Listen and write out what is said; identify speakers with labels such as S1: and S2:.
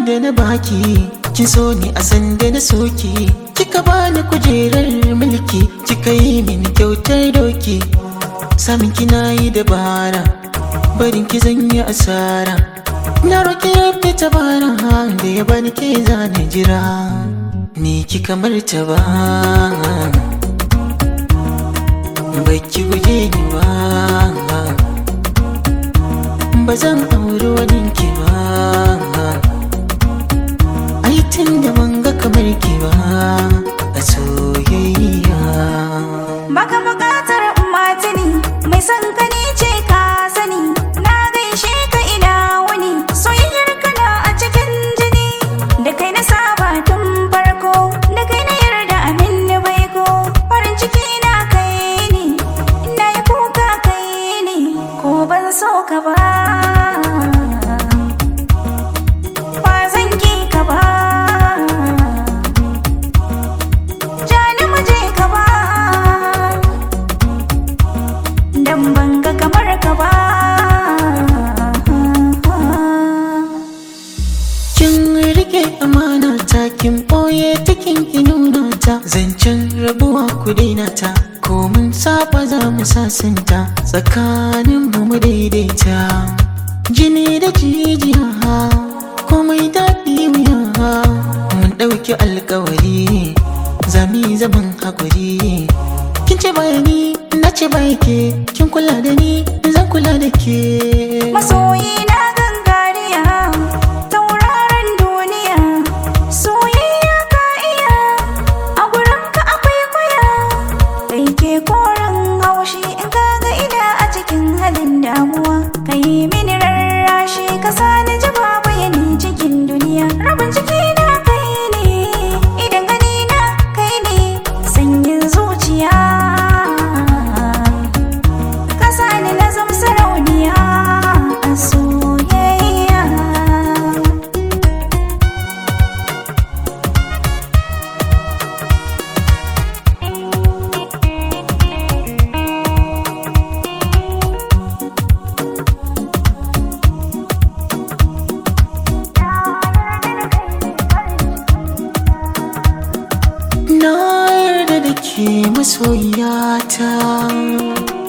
S1: da na baki kin so ni a sanda na soki kika bani kujerar mulki kika yi min kyautar doki samin kina yi dabara barin ki zan yi asara na roki ya fita bara da ya bani ke zane jira ni kika martaba baki guje ni ba ba zan auri wani ki ba ai tun da ban ga kamar ki ba a soyayya
S2: Baka bukatar matini mai son ka ni ce ka sani na gaishe ka ina wani soyayyar ka na a cikin jini da kai na saba tun farko da kai na yarda amin ni baiko farin ciki na kai ne ina yi kuka kai ne ko ban so ka ba ba zan ki ka ba Jani mu je ka ba Dan ban ga kamar ka ba
S1: kin rike amana ta kin boye ta kin ki nuna ta zancen rabuwa ku daina ta ko mun saba za mu sasanta tsakanin mu mu daidaita jini da jijiya komai daɗi wuya mun ɗauki alkawari zami zaman hakuri kin ce bayani na ce ke kin kula da ni zan kula da ke
S2: Masoyi na gangariya Tauraron duniya Soyayya ka iya A gurin ka akwai kwaya Kai ke koren haushi In ka ga ina a cikin halin damuwa Ka yi mini rarrashi Ka sani ji babu yani cikin duniya Rabin ciki na kai ne Idan gani na kai ne Sanyin zuciya Kasa ni na zama sarauniya a soyayya
S1: Na yarda da ke masoyata